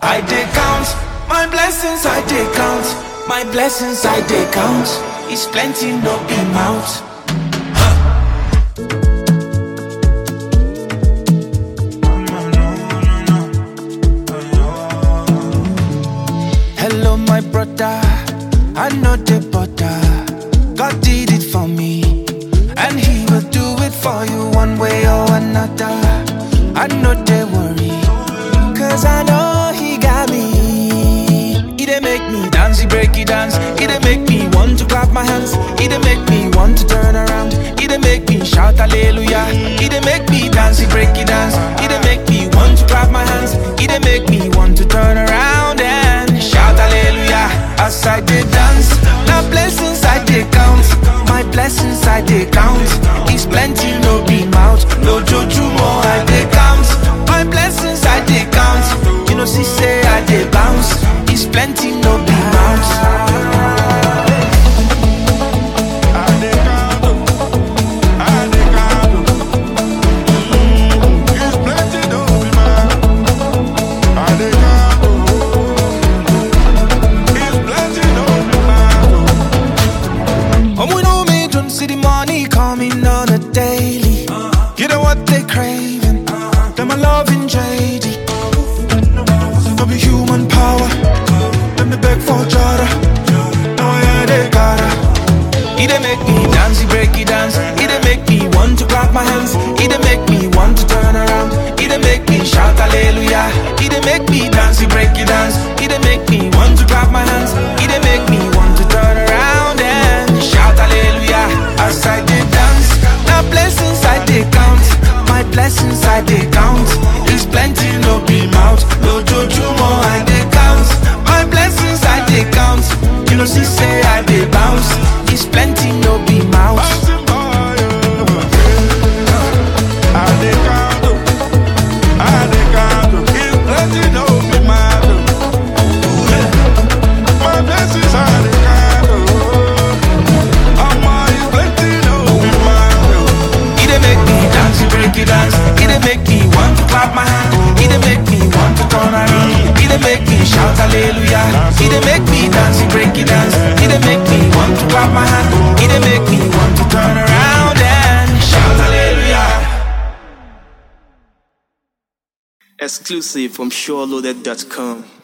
I dey count my blessings, I dey count my blessings, I dey count. It's plenty, no be mouth. Hello, my brother. I know the butter. God did it for me, and He will do it for you one way or another. I know they worry, cause I know He got me. He dey make me dance, He break it dance. He dey make me want to clap my hands. He dey make me want to turn around. He dey make me shout hallelujah. He dey make me dance, He break it dance. He dey make me want to clap my hands. He dey make me want to turn around and shout hallelujah as I dey dance. Now blessings I dey count, my blessings I dey count. It's plenty, no be mouth, no joju more I dey count. My blessings I dey count, you know see say I dey bounce. It's plenty, no be mouth. And we know me don't see the money coming on a daily. You know what they craving? Them a loving JD. No be human power. Let me beg for Jada. No, yeah, they gotta. He dey make me dance, he break it dance. He dey make me want to clap my hands. He dey make me want to turn around. He dey make me shout hallelujah. He dey make me dance, he break it dance. He dey make me want to clap my hands. He dey make me want to turn around and shout hallelujah as I dey dance. Now blessings I dey count, my blessings I dey count. It's plenty, no be mouth, no joju more I dey count. My blessings I dey count, you know see say I dey bounce. It's plenty, no be mouth. He dey make me dance, he break it dance. He dey make me want to clap my hand. He dey make me want to turn around. He dey make me shout hallelujah. He dey make me dance, he break it dance. He dey make me want to clap my hand. He dey make me want to turn around and shout hallelujah. Exclusive from SureLoaded.com.